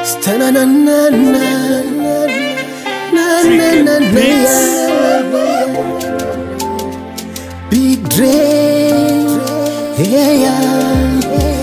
Big Dre, yeah, yeah.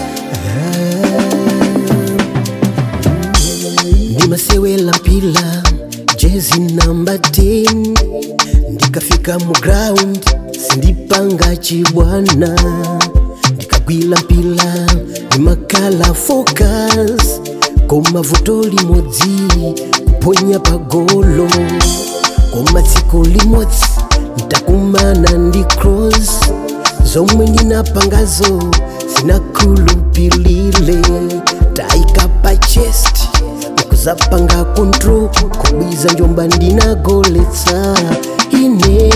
ndimasewela mpila jezi namba 10 ndikafika mu ground sindipanga chibwana ndikagwila mpila ndimakala focus koma vuto limodzi kuponya pagolo koma tsiku limodzi ntakumana ndi cross zomwe ndinapangazo zinakhulupilile taika pa chest nkuzapanga control kubwiza njomba ndinagoletsa ine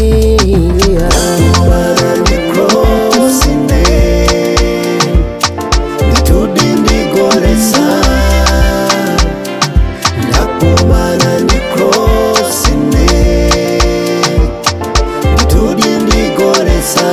ndakumana ndi krosine nditudi ndigolesa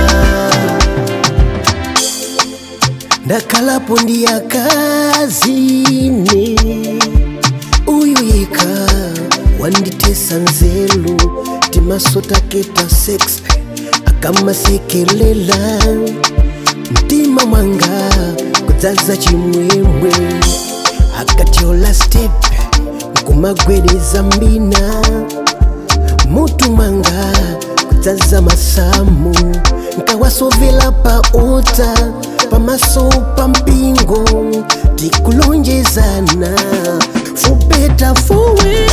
ndakhalapo ndi akazine uyu yeka wanditesa nzelu timasotaketa sex akamasekelela mtima mwanga kudzaza chimwemwe akatiola step nkumagwereza mbina mutu mwanga kudzaza masamu nkawasovela pa uta pamaso pa mpingo tikulonjezana for better for worse.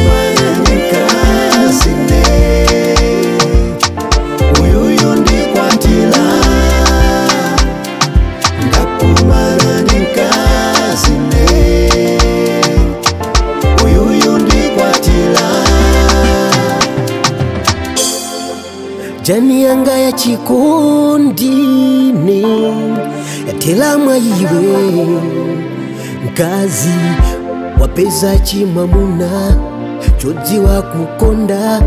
ndikazine uyuyu ndikwatila ndakumana ndikazine uyuyu ndikwatila jani yanga ya chikondine yatelamwa iwe mkazi wapeza chimwamuna chodziwa kukonda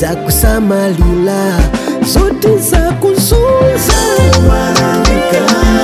zakusamalila zote za kuzunza mwana ndikazine